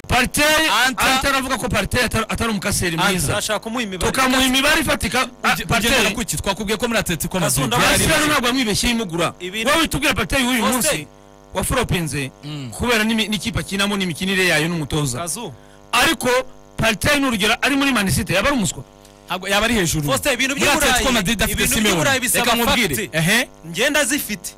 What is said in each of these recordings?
parteri Anta- ataravuga ko parteri atari- atari umukaseri mwiza turashaka kumuha imibare tukamuha imibare ifatika ah, ugenda parteri kuki twakubwiye ko muri atletico madrid Azunda- hasi hano ntabwo wamwibeshye yimugura Ibintu- wowe tubwira parteri w'uyu Faustin. munsi waforopinze kubera n'imi- n'ikipe akinamo n'imikinire yayo n'umutoza kazu ariko parteri n'urugero ari muri manisite yaba ari umuswa Ntabwo yaba ari hejuru Faustin, ibintu muri by'uburayi- atletico madrid afite ibintu simeone by'uburayi bisaba reka nkubwire fact. ehe ngenda zifite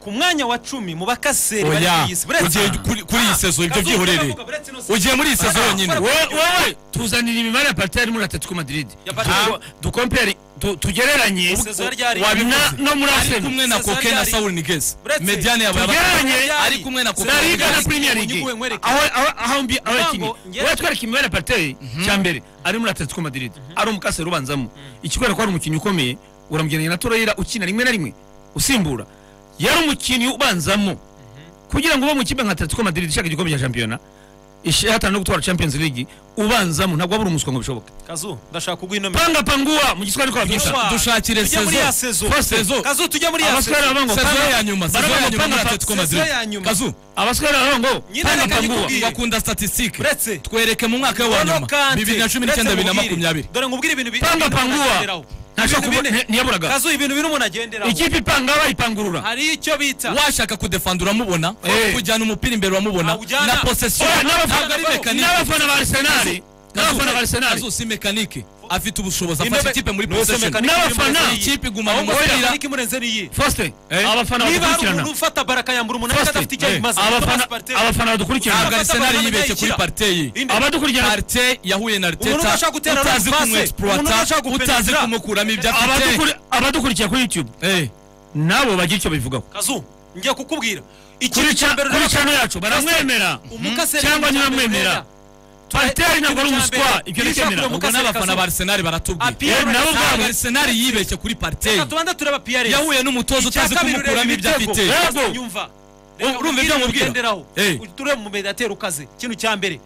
ku mwanya wa cumi mu bakaseri bari oya ku isi buretse- ugiye kuri kuri iyi sezo ibyo Kazu, byihorere ndavuga, buretse ino sezo. ugiye muri iyi sezo Ah, yonyine fara- wowe wowe, tuzanira imibare ya parteri muri atletico madrid Ya Partey. Ntabwo- dukompere tu- tugereranye Isezera ryari- wabi- na- no muri ari arsenal kumwe na Sezo koke na ryari- saul nigeze Buretse- mediane yabo yaba tugereranye Ari ari kumwe na koke La Liga Ntabwo na Premier League unyuguwe nkwereke. aho aho aho mbi aho Ntabwo yakinnye ngera- uratwereka imibare ya Partey cya mbere ari muri Atletico Madrid ari umukaseri ubanzamo ikikwereka ko ari umukinnyi ukomeye uramugereranya na Torreira ukina rimwe na rimwe usimbura yari umukinnyi ubanzamo kugira ngo ube mu kipe nka Atletico Madrid ishaka igikombe cya shampiyona ihatana no gutwara Champions League ubanzamo ntabwo wabura umuswa ngo bishoboke kazu ndashaka kuguha ino mibare panga panguwa mu giswahili ko babyita Panguwa. dushakire Tujye muri ya sezo sezo. sezo kazu tujya muri ya abaswahili baravuga sezo ngo sezo panga- ya nyuma sezo baravuga ya ngo nyuma muri panga- atletico Sezo madrid ya nyuma. kazu abaswahili baravuga ngo Nyine panga reka panguwa nyikubwire. bakunda statistique Uretse- twereke mu mwaka we wa N'Olo nyuma Kante. bibiri na cumi Uretse n'icyenda bibiri na nkubwire. makumyabiri dore ngubwire ibintu bi- panga ibintu panguwa agenderaho. ntashaka Ibintu kubona bine. ntiyaburaga kazu ibintu bine umuntu agenderaho ikipe ipanga bayipangurura hari icyo bita washaka kudefanda uramubona Eh. kujyana umupira imbere uramubona Awujyana. na possession Oya, n'abafana- ntabwo ari mekanike n'abafana ba Arsenal n'abafana ba Kazu- Arsenal Kazu si mekanike afite ubushobozi afasha Intebe- ikipe muri Ni possession mekanike N'abafana. imurenze n'iyi. ikipe igumana Ahubwo umupira. mekanike imurenze n'iyi Faustin Eh? abafana niba hari badukurikirana umuntu ufata baraka yambura umunani Faustin adafite icyo eh, ayimaze abafana abafana ntabwo badukurikirana Abafana Arsenal bamenya yibeshye kuri ikira. Partey Inde. abadukurikirana Partey yahuye na Umuntu Arteta udashaka gutera pase, utazi umuntu kumwexploita udashaka utazi gupenetra. kumukuramo ibyo afite abadukuri- abadukurikira kuri youtube Eh. nabo bagira icyo bivugaho kazu ngiye kukubwira kuri ikintu cya ca- mbere kuri rero- cano yacu baramwemera umukaseri cyangwa ni icya mbere ntibamwemera. rero. parteri ntabwo ari ikintu cya umuswa mbere, ibyo bishakure ntibyemerera mu ubwo Mukaseri n'abafana Kazu. ba Arsenal baratubwiye Api- Pierre Eh, nabo Ntabwo ntabwo ubwabo Arsenal yibeshye kuri Partey reka tubanze tureba piyaresi yahuye n'umutoza utazi kumukuramo ibyo afite Yego. nyumva Urumva ibyo nkubwira? ugenderaho Eh. turebe mu mediateri ukaze ikintu cya mbere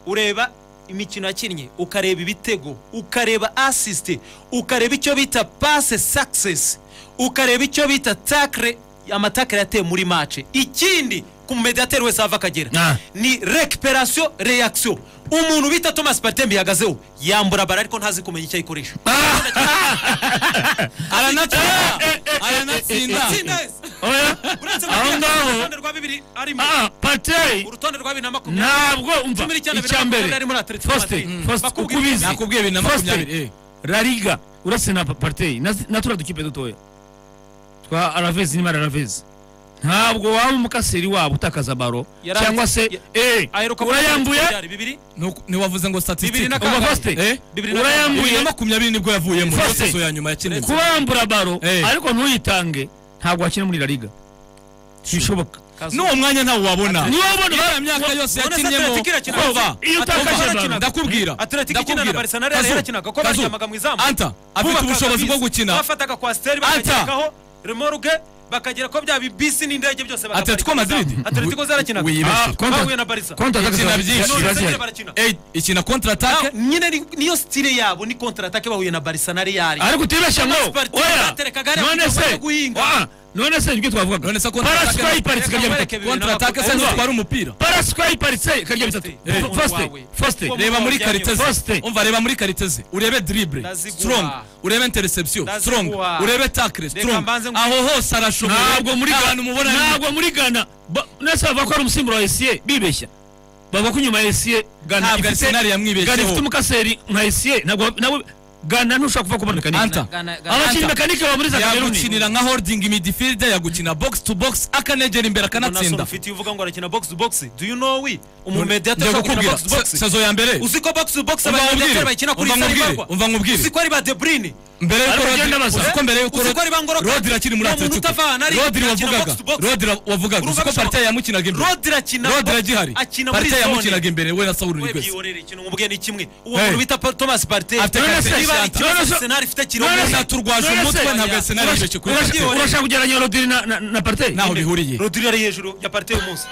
ureba imikino yakinnye ukareba ibitego ukareba asisite ukareba icyo bita pase sakisesi ukareba icyo bita takire amatakire yateye muri mace ikindi ku mediateri wese ava akagera Ah. ni rekiperasiyo reyakisiyo umuntu bita thomas patembe yahagazeho yambura bara ariko ntazi kumenya icyo ayikoresha Eh, aranatsinda eh, eh, eh, aranatsinda Itsinda wese. oya Uretse aho Madrid, ngaho urutonde rwa bibiri arimo parteri urutonde rwa bibiri na makumyabiri ntabwo umva Cumi n'icyenda, icya bibiri na mbere makumyabiri muri Atletico Faustin, Madrid. Faustin, Bakubwira uko ubizi nakubwiye bibiri na Faustin, makumyabiri, eh. la liga uretse na partei na turiya dukipe dutoya twa aravezi n'imari aravezi ntabwo waba umukaseri wabo utakaza baro Yari cyangwa afite- se eh aheruka kuri urayambuye Atletico byari bibiri Nuko- ntiwavuze Bibiri ngo na statistique umva kangahe? Faustin, Eh? Bibiri na urayambuye bibiri na makumyabiri nibwo yavuyemo niyo Faustin. sezo ya nyuma yakinitse kuba wambura baro Eh. ariko ntuyitange ntabwo wakina muri la liga bishoboka n'uwo mwanya ntawe wabona Niwo wabona- Iriya myaka yose Urabona se yakinyemo Atletico irakina koba Atletico- iyo Atletico utakaje irakina- baro ndakubwira Atletico ikina na ndakubwira. Barcelona yari Kazu, yarakinaga ko Kazu, baryamaga mu izamu anta afite Bubakaga ubushobozi bwo bisi. gukina bafataga kwasiteri bakageraho remoruge bakagera ko byaba ibisi n'indege byose bakaparika mu Atletico izamu. Madrid? Atletico zarakinaga Wibeshye. Ah, bahuye na barisa konta Ikina byinshi. none atakaza barakina Eh, ikina contre attack Naho nyine ni- niyo stile yabo ni kontra atake bahuye na barisa na real ariko utibeshya ngo Spartak oya baterekaga hariya none kugira se ngo bajye guhinga. Ah, none se nibyo twavugaga None se kontra attack- paraswa iparitse Reka ikajya mu mwereke bitatu bibiri na contre attack se makumyabiri. ntitwara umupira paraswa iparitse ikajya mu bitatu Eh. faste faste Uwo reba muri Umuntu kariteze Faustin. umva reba muri kariteze urebe dribble Ndaziguha. strong urebe interception Ndaziguha. strong urebe tackle strong mbanze ngu- aho hose arashobora ntabwo muri Ghana ahantu mubona ni- ntabwo muri Ghana ba- nese bavuga ko ari umusimbura wa Esie bibeshya bavuga ko inyuma ya Esie Ghana Ntabwo ifite Arsenal yamwibesheho. Ghana ifite umukaseri nka Esie ntabwo nawe Ghana ntushobora kuvuga ko bari mekanike Anta. abakinnyi mekanike ba muri za Kameruni yagukinira nka holding midfield yagukina box to box akanegera imbere akanatsinda ufite iyo uvuga ngo arakina box to box do you know we umumediator njya ushobora gukina kukubwira box to box se- sezo ya mbere uzi ko box to box Umva abamediator nkubwire, bayikina kuri umva Sari nkubwire, Barwa. umva nkubwire. uzi ko ari ba De Bruyne mbere yuko Ariko Rodri ugenda baza. uzi ko mbere yuko Uzi ko ari ba Ngolo Rodri- Kante. Rodri akiri muri Uwo muntu Atletico utavana ari- Rodri akina wavugaga box to box. Rodri wavugaga uzi Urumva ko bishobora- Partey yamukinaga imbere Rodri akina Rodri box- agihari akina muri Partey zone. yamukinaga imbere we na Saul we Niguez byiyorera ikintu umubwiye ni kimwe uwo Hey. muntu bita Pa- Thomas Partey Afite niba karite ari eshatu. ikibazo None se- Arsenal ifite none se- kirombora Yaturwaje none se- umutwe ntabwo Arsenal Urashaka- yibeshye kuri urashaka- Partey urashaka kugereranya Rodri na- na na Partey ntaho bihuriye Rodri ari hejuru ya Partey uyu munsi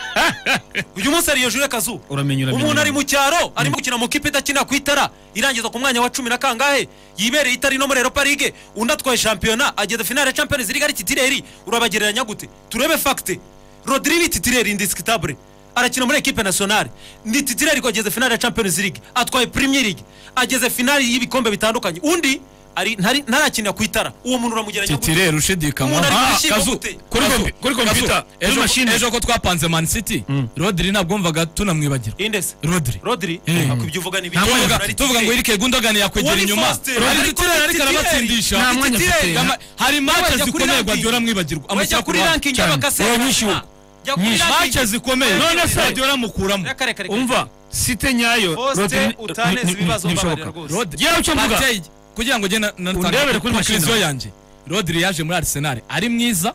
uyu munsi ari hejuru y'akazu Uramenya, uramenya, umuntu ari uramenya. mu cyaro arimo gukina mu kipe idakina ku itara irangiza ku mwanya wa cumi na kangahe yibereye itari no muri Europa League undi atwaye shampiyona ageze finale ya Champions League ari titireri urabagereranya gute turebe fagite Rodri ni titireri indisikitable arakina muri ekipe nasiyonari ni titire ariko ageze finali ya champions league atwaye premier league ageze finali y'ibikombe bitandukanye undi ari ntari- ntarakinira ku itara uwo muntu uramugeranya gute? titire rushidikanywa Umuntu ari Ah, gushyirwa Kazu, gute? Kuri Kazu, kompi- kuri Kazu, kompiyuta, kuri ejo- mashini. ejo ko twapanze man city rodiri ntabwo wumvaga tunamwibagirwa inde se rodiri rodiri Eh. ako ibyo uvuga ni ibiki? Nta mwanya tuvuga Umuntu ari tuvuga ngo titire. irike gundogani yakwegera Wari inyuma faster. ari Ariko titire ariko titire. arabatsindisha Nta mwanya Titire, afite. ama- hari mace Wajya kuri zikomeye ranking. gwadiyora amwibagirwa wajya amushyira ku kuri ruhande. ranking cyane. y'abakasera Wowe nyinshi ubu. jya kuri Nyinshi. ranking mace zikomeye None se- gwadiyora amukuramo Kare, kare, kare. umva site nyayo Faustin Rodri- ni- utaneze ni- ibibazo ntibishoboka. mbabarira rwose. Rodri- yewe icyo mvuga Partey, kugira ngo ugende Undebere kuri machine. yanjye rodiri yaje muri arisenali ari mwiza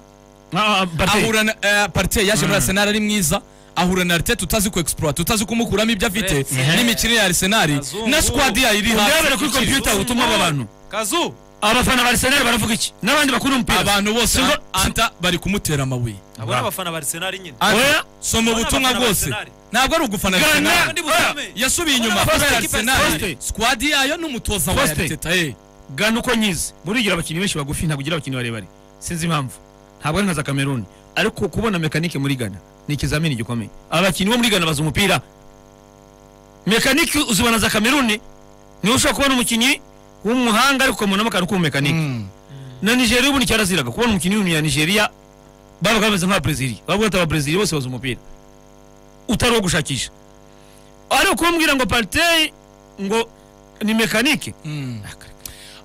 Ah, ah, Partey. ahura na eh, Partey yaje muri Arsenal ari mwiza ahura na Arteta utazi ku exploit utazi kumukuramo ibyo afite Uretse n'imikino ya Arsenal Kazungu. na squad yayo iri hasi Undebere kuri igiciro. computer ubutumwa bw'abantu kazu abafana ba Arsenal baravuga iki n'abandi bakuru umupira abantu bose Singo- anta bari kumutera amabuye abo ni abafana ba arisenali nyine Anta, Oya. soma Abo ni ubutumwa abafana ba bwose Arsenal. ntabwo ari ugufana Gana. Arsenal Kandi Oya. busome. yasubiye Abo ni inyuma abafana kubera ba Arsenal. Arsenal Faustin. squad yayo n'umutoza wa Faustin. Arteta eh. gana uko nyizi burigira abakinnyi benshi bagufi ntabwo ugira abakinnyi barebare sinzi impamvu ntabwo ari nka za cameroon ariko kubona mekanike muri gana ni ikizamini gikomeye abakinnyi bo muri gana bazi umupira mekanike uzibona za cameroon niwe ushobora kubona umukinnyi w'umuhanga ariko ukabonamo akantu k'umumekanike na nigeria ubu nicyaraziraga kubona umukinnyi w'umunya nigeria babaga bameze nk'ababrezili bavuga ati ababrezili bose bazi umupira utari uwo gushakisha ariko kumubwira ngo partey ngo ni mekanike Mm.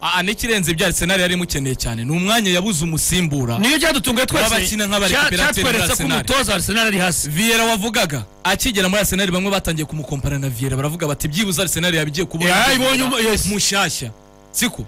Ah, n'ikirenze ibyo Arsenal yari imukeneye cyane ni umwanya yabuze umusimbura niyo cyadutunguye twese Babakina nk'abari Cya- Cooperative cyatweretse ko Arsenal. umutoza wa Arsenal ari hasi Vieira wavugaga akigera muri Arsenal bamwe batangiye kumukompara na Vieira baravuga bati byibuze Arsenal yabigiye kubona Yeah, ibonye umu- yes. mushyashya siko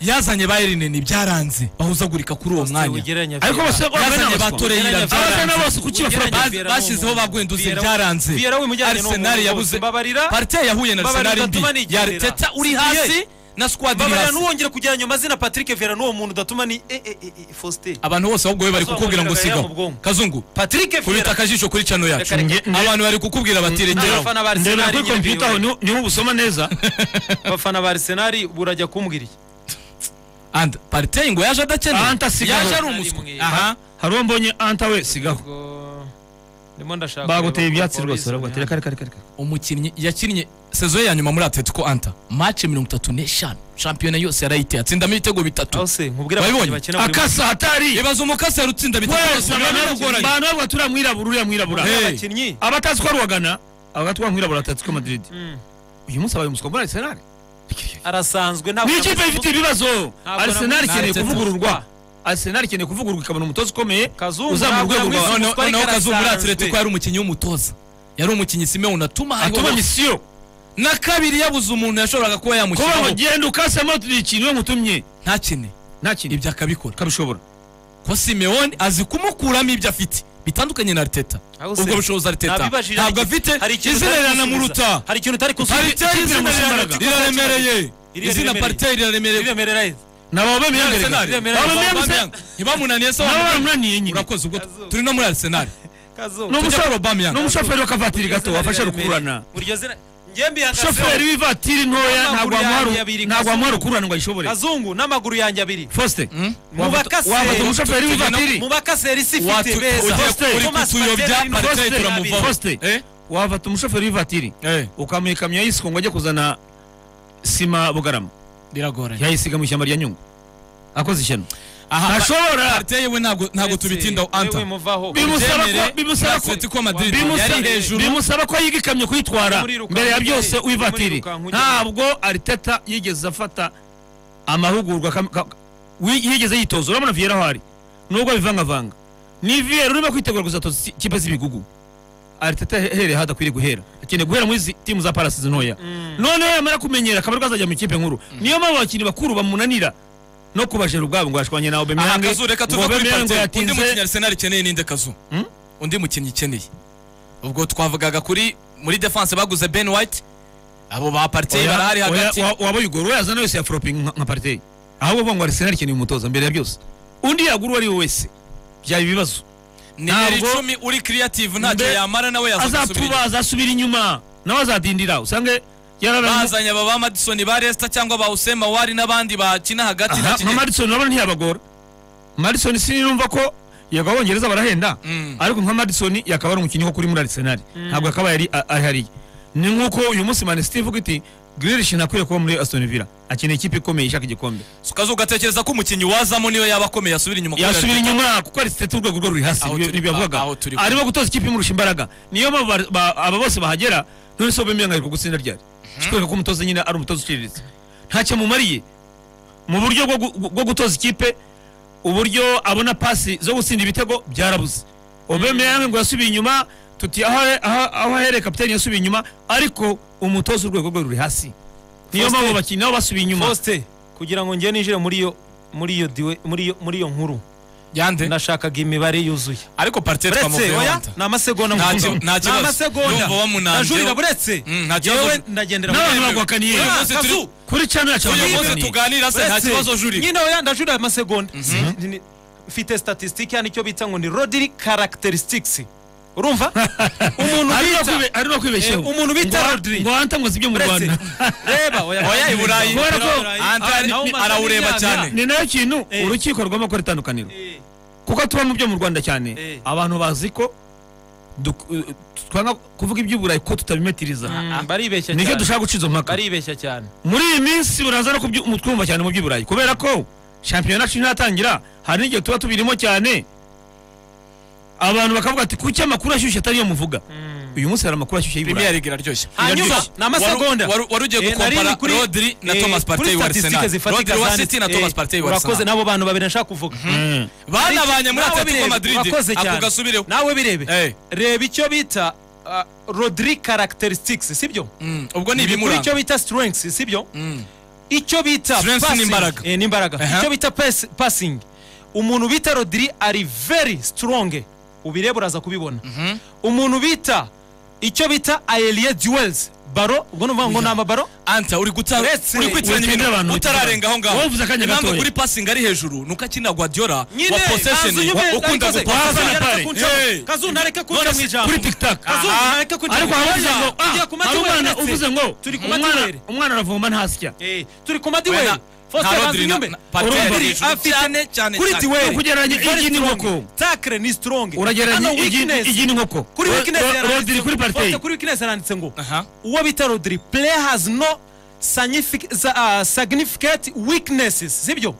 yazanye Bayern ni byaranze bahuzagurika kuri uwo mwanya Ugereranya ariko Vieira. bose yazanye ba Torreira Ugereranya Vieira. abafana byaranze bose kuki bafura Ugereranya Baz- Vieira bashyizeho ba n'umuntu. Guendouzi Vieira- byaranze Vieira wimujyanye ni Arsenal umuntu yabuze bose. Mbabarira. Partey yahuye na Mbabarira Arsenal mbi udatuma nigendera. ya Arteta uri Siriye. hasi na squad iri mbabarira hasi n'uwongera kujyana nyuma zina patrick vera n'uwo muntu udatuma ni eh, eh, eh, eh, faustin abantu bose ahubwo we bari Kazu kukubwira ngo wamuvugaga sigaho yamubwongo. kazungu patrick kubita vera akajisho kuri channel yacu Reka, reka. abantu bari kukubwira bati regeraho n'abafana ba ndebera kuri arisenali kompiyuta aho niho- niho ubusoma neza abafana ba arisenali burajya kumbwira iki and Partey ngo yaje Anta adakenewe sigaho. yaje ari umuswa Ari mu- aha hari uwo mbonye anta we sigaho Ubwo ndimo ndashaka baguteye kureba ibyatsi ko rwose Paul baravuga ati reka reka reka umukinnyi yakinnye sezo ye ya nyuma muri atletico anta mace mirongo itatu n'eshanu shampiyona yose yarayiteye atsindamo ibitego aho bitatu se mubwira Wabibonye? abakinnyi bakina buri munsi akasa hatari ibaza umukasera utsinda bitatu wese biba abantu bimugoranye. abantu bavuga turiya mwirabura uriya mwirabura Hey. Aba bakinnyi abatazi ko ari uwagana abagati wa mwirabura atatsi ko madrid uyu munsi abaye umuswa muri Arsenal arasanzwe ntabwo ni ikipe ifite ibibazo Ntabwo Arsenal namuzi. ikeneye Nta kuvugururwa Arteta. Arsenal ikeneye kuvugururwa ikabona umutoza ukomeye Kazungu uzamura ntabwo urwego rwa namuzi. Noneho- Umuswa noneho ariko kazu muri arasanzwe. atletico yari umukinnyi w'umutoza yari umukinnyi simeon atuma hariho- atuma misiyo na kabiri yabuze umuntu yashoboraga kuba kuba ngo yamushyiraho genda ukasemo ikintu iyo mutumye ntakine nta kintu ibyo akabikora kabishobora ko simeon azi kumukuramo ibyo afite bitandukanye na ariteta Aho ubwo se? bushobozi ariteta Nabibajije, ntabwo hari afite ikintu- hari ikintu izina utari riramuruta gusubiza. hari ikintu utari kusubiza Partey izina Ikipe rira- iramusumbaraga. riraremereye Iriya izina riremereye. partey riraremereye riremerera ye. nabo babihagarika Arsenal. nabo Remerera. babihagarika ntibamunaniye se nabo wamubona? baramunaniye nyine urakoze ubwo turi no muri arisenali Kazu. Ni tujya umusore- kuri Aubameyang. ni umushoferi w'akavatiri gato Iryo zina wafasha riraremereye. rukururana Iryo zina- Njye mbihagazeho. shoferi w'ivatiri ntoya ntabwo N'amaguru wamuha ru- yanjye abiri, ntabwo wamuha Kazungu. rukururana ngo ayishobore kazungu n'amaguru yanjye abiri faustin Mubakase. wafata umushoferi w'ivatiri mu bakaseri isi Watu- ifite beza ugiye Faustin. kuri Thomas kutuyobya, Partey ni Partey Faustin. turamuvaho. faustin Eh? wafata umushoferi w'ivatiri Eh, ukamuha ikamyo ya yisiko ngo ajye kuzana sima bugarama biragoranye yayisiga mu ishyamba rya nyungwe akoze ishyano aha ntashobora partey we ntabwo ntabwo tubitindaho anta Yewe muvaho. Bimusaba ko- Byemere, bimusaba ko- Atletico Madrid bimusa- yari hejuru bimusaba ko yiga ikamyo kuyitwara Muri rukanku mbere ya ujye- byose muri wivatiri rukanku ujye- ntabwo ariteta yigeze afata amahugurwa kam- ka- wi- yigeze yitoza urabona viera aho ari nubwo abivangavanga ni viera urimo kwitegura kuzatoza iki- ikipe z'ibigugu ariteta ahereye hadakwiriye guhera akeneye guhera muri izi timu za parasizi ntoya noneho yamara kumenyera akaba ariko azajya mu ikipe nkuru niyo mpamvu abakinnyi bakuru bamunanira no kubajera ubwabo ngo yashwanye nawe aha bemeyange kazu reka tuve kuri partey undi mukinnyi arisenali ikeneye ninde kazu undi mukinnyi ikeneye ubwo twavugaga kuri muri defense baguze ben white abo ba partey barahari hagati waba uyigoro we yazana wese ya foropingi nka nka partey ahubwo avuga ngo arisenali ikeneye umutoza mbere ya byose undi yagura uwo ari we wese byaba ibibazo nimero ntabwo- icumi uri creative ntacyo Mbe- yamara nawe azatuba yazasubira azasubira inyuma nawe azadindira usange yararamu bazanye aba ba madison ba resita cyangwa ba usema wari n'abandi bakina hagati na nka kigeli madison urabona ntiyabagora madison sinumva ko yego abongereza barahenda Mm. ariko nka madison yakaba ari umukinnyi wo kuri muri arsenal ntabwo akaba yari a- ari hariya ni nk'uko uyu munsi man city ivuga iti grilish ntakwiye kuba muri aston villa akeneye ikipe ikomeye ishaka igikombe ukaza ugatekereza ko umukinnyi wazamo niyo yaba akomeye asubira inyuma kubera- yasubira inyuma kuko ari sitete urwego rwo ruri hasi Aho nibyo- turi- nibyo yavugaga aho turi- arimo gutoza ikipe imurusha imbaraga niyo mpamvu ba- ba- aba bose bahagera none se bemeye ngo ari gutsinda ryari kikwereka ko umutoza nyine ari umutoza uciriritse ntacyo mumariye mu buryo bwo gu- bwo gutoza ikipe uburyo abona pasi zo gutsinda ibitego byarabuze obemeye ngo yasubiye inyuma tuti aho aho- aho ahereye kapitani yasubiye inyuma ariko umutoza urwego rwe ruri hasi niyo Faustin. mpamvu abakinnyi nabo basubiye inyuma Faustin kugira ngo njye ninjire muri iyo muri iyo diwe muri iyo muri iyo nkuru yande nashakaga imibare yuzuye ariko parite buretse twamuvuyeho oya wanda. ni amasegonda Nta mukuru. ki- nta ni kibazo. amasegonda Ndumva wamunanzeho. ndajurira buretse Mm, nta kibazo. yewe ndagendera n'abantu muri- bagwakaniye Uyu munsi turi- Kazu. kuri channel ya uyu Channel munsi Magazine. tuganira se nta Uretse, kibazo juri nyine oya ndajurira amasegonda Si- ni- mfite statisitike hano icyo bita ngo ni rodiri characteristics urumva umuntu Ari no bita kwibe- ari no kwibeshyaho Eh, umuntu bita Ngo- Rodri. ngo wantanguze ibyo mu buretse rwanda reba Oya, i Burayi. Kubera ko- Antani arawureba cyane. ni nayo kintu Eh. urukiko rw'amakuru itandukaniro kuko tuba mu byo mu rwanda cyane Eh. abantu bazi ko duk- eh, twanga kuvuga iby'uburayi ko tutabimetiriza baribeshya nicyo cyane dushaka guciza impaka baribeshya cyane muri iyi minsi buraza no kubyu- mu twumva cyane mu by'uburayi kubera ko shampiyona yacu ntatangira hari n'igihe tuba tubirimo cyane abantu bakavuga ati kuki amakuru ashyushye atariyo muvuga uyu munsi hari amakuru ashyushye Premier y'iburayi League iraryoshye hanyuma Waru- ni amasegonda waru- waru ugiye Eh, gukompara nari kuri- Rodri na eh, Thomas Partey kuri wa statistike Arsenal. zifatika Rodri wa zanditse, City na eh, Thomas Partey wa urakoze Arsenal. n'abo bantu babiri nashaka kuvuga Mm. banabanye muri Nawe atletico birebe, madrid urakoze cyane. ako gasubireho nawe birebe Eh, reba icyo bita ah, rodri characteristics sibyo mm, ubwo Biri ni kuri ibimuranga icyo bita strengths sibyo Mm. icyo bita Strengths passing. n'imbaraga. Eh, n'imbaraga Aha. icyo bita pass- passing umuntu bita rodiri ari very strong ubireba uraza kubibona umuntu bita icyo bita aerie duels baro ubwo numva ngo ni amabaro anta uri guta Uretse- uri kwitiranya uretse ibintu n'abantu utararenga aho ngaho Wavuze akanya Impamvu gatoya. kuri passing ari hejuru nuko akina guardiola wa nyine possession kazu nyine ukunda arikoze, gupaza gupasa na yareka pare. kuncaho. Hey. kazu nareke kunca mu ijambo kuri tiktak kazu Aha. nareke kunca ariko mu hari uvuze ijambo ngo ah, tugiye ku hari matuweri umwana ndetse. uvuze ngo turi ku umwana- matiweri umwana aravumba ntasya Eh, turi ku madiweri Faustin nta banza Rodri na- inyume. na Partey Urumva. ari hejuru. Afite- Cyane, cyane, kuri cyane. diweri Ukugereranya Very igi n'inkoko. strong. takre ni strong uragereranya Hano igi weakness. igi n'inkoko kuri Ro- weakness ro- yaranditse rodiri ngo- kuri partey Faustin, kuri weakness yaranditse ngo Aha. uwo bita rodiri player has no signific- za- ah, significant weaknesses sibyo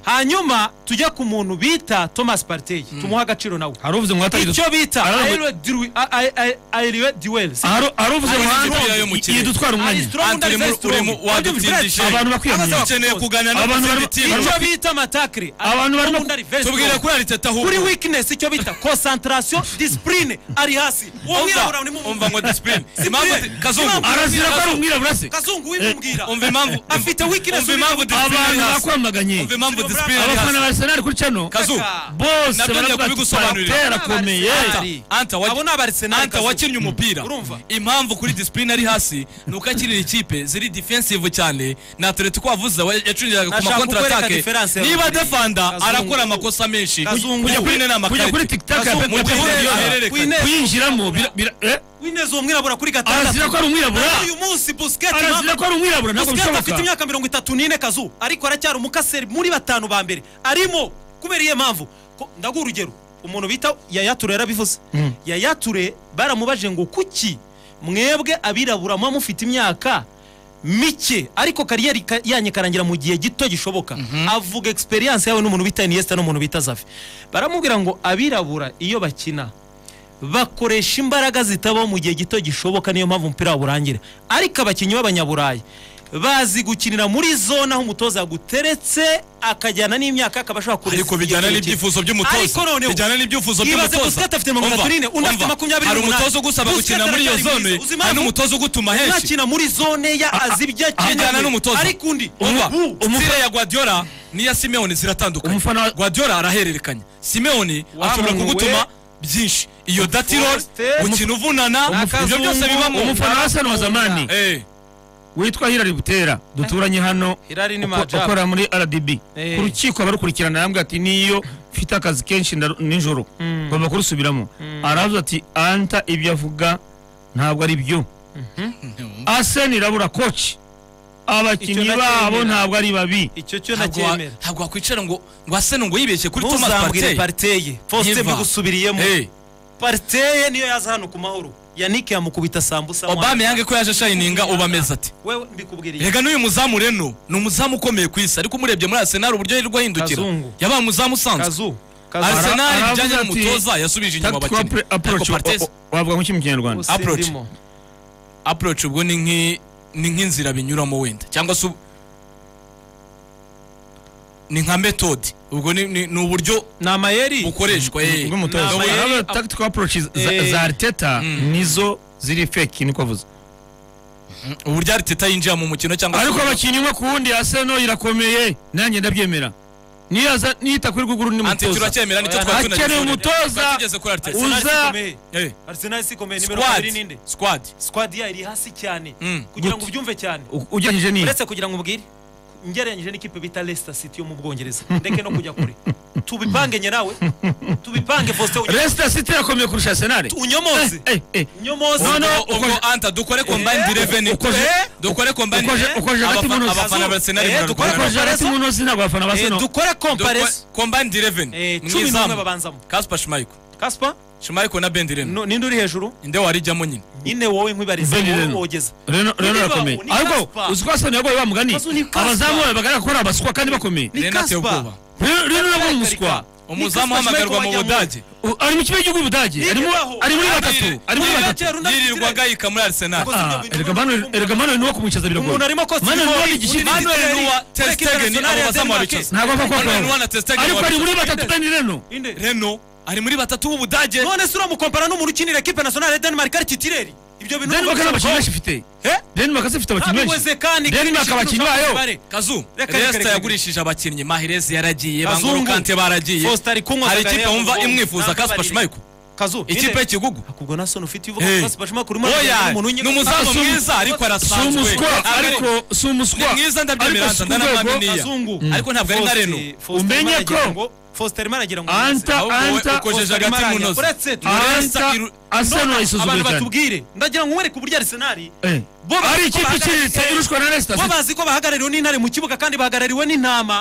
hanyuma tujya ku muntu bita thomas partey tumuhe agaciro nawe hari uvuze ngo hatagize icyo bita Arara- aeriwe duel sibyo? hari hari uvuze ngo Ari hanze ikipe yo mu kirere. yidutwara Ari umwanya strong, Anta, ari urimo- very strong. urimo- wadutsindishe. Ariko abantu bakwiyamamaza. Abasaba Dukeneye kuganira Abantu n'izindi barimo- timu. icyo bita amatakire Abantu barimo- tubwire kuri ariteta kuri ahubwo weakness icyo bita concentration discipline ari hasi uwo mwirabura ni mu- umva ngo disipurine Si impamvu Pierre. kazungu Impamvu- arazira ko ari umwirabura se kazungu wibibwira umva impamvu afite weakness umva impamvu uri- disipurine abantu ari hasi bakwamaganye umva impamvu Silver disipurine ari abafana hasi ba arsenal kuri cano kazu Kaka. bose Nabyo ngiye baravuga ati kubigusobanurira. "Partey arakomeye Ari. anta wa- Abo ni abarsenal, Anta Kazungu. wakinnye umupira Urumva? impamvu kuri disipurine ari hasi ni uko akinira ikipe ziri defensive cyane na atleti ko wavuze we- yacuriraga ku Nashaka makontra kukwereka atake difference ya niba Rodri. defanda Kazungu. arakora amakosa menshi Kazungu. kujya kuri nene kujya kuri amakarita tiktak ya Kazungu, Pep mujye Guardiola, mureba. Winners. kwinjiramo bira- bira- eh, Winners uwo mwirabura kuri gatandatu arazira ko ari umwirabura Naho uyu munsi Busquets arazira impamvu- ko ari umwirabura ntabwo Busquets afite bishoboka imyaka mirongo itatu n'ine kazu ariko aracyari umukaseri muri batanu ba mbere arimo kubera iyo mpamvu Ko- ndaguha urugero umuntu bita Yaya Toure yarabivuze Yaya Toure baramubajije ngo kuki mwebwe abirabura muba mufite imyaka mike ariko kariyeri ka- yanyu ikarangira mu gihe gito gishoboka avuga experience yawe n'umuntu bita Iniesta n'umuntu bita Xavi baramubwira ngo abirabura iyo bakina bakoresha imbaraga zitabaho mu gihe gito gishoboka niyo mpamvu umupira wabo urangira ariko abakinnyi b'abanyaburayi bazi gukinira muri zone aho umutoza yaguteretse akajyana n'imyaka akaba ashobora kureza ariko bijyana ikigero n'ibyifuzo cye. by'umutoza ariko noneho bijyana n'ibyifuzo Ibaze by'umutoza Busquets afite mirongo Umva, itatu n'ine, undi afite umva. makumyabiri hari n'umunani. umutoza ugusaba Busquets gukina muri iyo aracyari zone mwiza. Uzi impamvu? hari n'umutoza ugutuma henshi nakina muri zone ya azi ibyo bijyana akeneye n'umutoza ariko undi umva ubu umupira ya guardiola n'iya simeone ziratandukanye Umufana wa- guardiola arahererekanya simeone Wa- ashobora we- kugutuma byinshi iyo datirol Forster. gukina uvunana Umufana- ibyo byose bibamo umufana wa arsenal wa zamani Eh, witwa Hilary Butera duturanye hano Hilary ni uko- majabo. ukora muri RDB Eh. ku rukiko abarukurikirana yambwiye ati niyo mfite akazi kenshi ndaru- nijoro ngomba kurusubiramo aravuze ati anta ibyo avuga ntabwo ari byo Arsene irabura koci abakinnyi Icyo babo nacyemera. ntabwo ari babi icyo cyo Ntabwo wa- nacyemera ntabwo wakwicara ngo ngo asene ngo yibeshye kuri thomas ntuzambwire partey pariteye faustin Nkiva. mbigusubiriyemo Hey, pariteye niyo yaza hano ku mahoro yannick yamukubita sambusa obama yange ko yaje ashayininga ubu ameze ati wewe mbikubwiriye rega n'uyu muzamu reno ni umuzamu ukomeye ku isi ariko umurebye muri arsenal uburyo yirirwa ahindukira Kazungu. yabaye umuzamu usanzwe kazu kazu Arsenal arsenal Ara- bijyanye aravuze ati, n'umutoza yasubije inyuma tactical abakinnyi appro- approach ariko partey o- o- wavuga mu kinyarwanda kinyarwanda approach. usindimo approach ubwo ni nk'i- ni nk'inzira binyuramo wenda cyangwa se ubu- ni nka method ubwo ni- ni ni uburyo ni amayeri bukoreshwa eh. bw'umutoza Ntabwo yari- Aravuga ati, tactical approaches za- Eh. za ariteta Mm. nizo ziri feki niko avuze uburyo ariteta yinjira mu mukino cyangwa se ariko uburyo- abakinnyi umwe ku wundi aseno irakomeye nanjye ndabyemera niyaza niyita kuri rwego undi ante mutoza turacyemera nicyo Oya, twari akeneye tunageze. umutoza Twari tugeze kuri ariteta uza- Arsenal sikomeye. Eh, Arsenal sikomeye nimero squad kabiri ninde squad squad yayo iri hasi cyane Mm. kugira ngo Gute? ubyumve cyane U- ugereranyije n'iyi uretse kugira ngo ubwire ngereranyije n'ikipe bita Leicester City yo mu Bwongereza ndeke no kujya kure tubipange nyerawe tubipange Faustin unyo- resita siti irakomeye kurusha asenari unyomoze unyomoze No, no, ubwo anta dukore combined Eh, eleven ukoze- Eh, dukore combined ukoze- eh, ukoze hagati abafa- mu ntoki. abafana ba Arsenal Eh, bararwana. dukore combined- hagati mu ntozi ntabwo abafana ba Eh, seno dukore compares Dukore combined eleven cumi n'umwe mwizamu babanzamo kaspa shimayiko Kaspa shimayiko na bendireno no- ninde uri hejuru inde warijyamo nyine nyine wowe nk'ibariza Ben wowe Leno. wogeza rero rero Ni irakomeye Liverpool, ni ariko Kaspa. uzi ko aseno yagoye wa mugani Kazu ni Kaspa. abazamu bawe bagaragara ko ari abaswa kandi bakomeye Ni rero ateye Kaspa. ubwoba rero rero nabwo ni umuswa umuzamu uhamagarwa mu budage U- ari mu kipe y'igihugu budage arimo Yigezaho. ari muri batatu Yirirwa- ari muri Yirirwa batatu cyera undi yirirwa akizire. agayika muri arsenal Ubwo- Ah, erega Manuel- erega manuel niwo kumwicaza biragoye umuntu arimo kosa manuel niwo ibigori, igishyitsi undi manuel Denmark. nuwa Ariko testegeni Arsenal abo ya bazamu Denmark. babicaza ntabwo apfa manuel nuwa kubakoraho na testegeni ariko ari muri batatu kandi reno Inde. reno ari muri batatu b'ubudage none se uramukompara n'umuntu ukinira ekipe nasiyonari ya denmark ari titireri ibyo bintu denmark nta bakinnyi benshi ifite Eh? denmark se ifite abakinnyi benshi ntabiweze kandi denmark abakinnyi bayo kazu Reka, reka, resita reka. yagurishije abakinnyi mahirezi yaragiye Kazungu. bangurukante baragiye Foster ari kunywa hari Zakaria ikipe wumva Kazungu. imwifuza Ntabwo kaspa barire. shimayiko kazu ikipe y'ikigugu kubwo na soni ufite ibivuga Eh. ko basiba shima kuri oya ni umuzamu Kazungu. mwiza ariko si arasanzwe umuswa Ari- ariko si umuswa Ni mwiza ndabyemera, ariko si ndanamwamini. urwego- kazungu Mm. Ariko ntabwo ari nka Reno. Umenye ko- fositeri managira ngo Anta- ahubwo wowe Anta- ukojeje agati mu ntozi uretse Anta iru- Arsenal abantu isuzugura cyane batubwire ndagira ngo mwereke uburyo arisenari Eh. bo bazi ari ko ikipe bahagarariwe- iciriritse irushwa na resita bo bazi ko bahagarariwe n'intare mu kibuga kandi bahagarariwe n'intama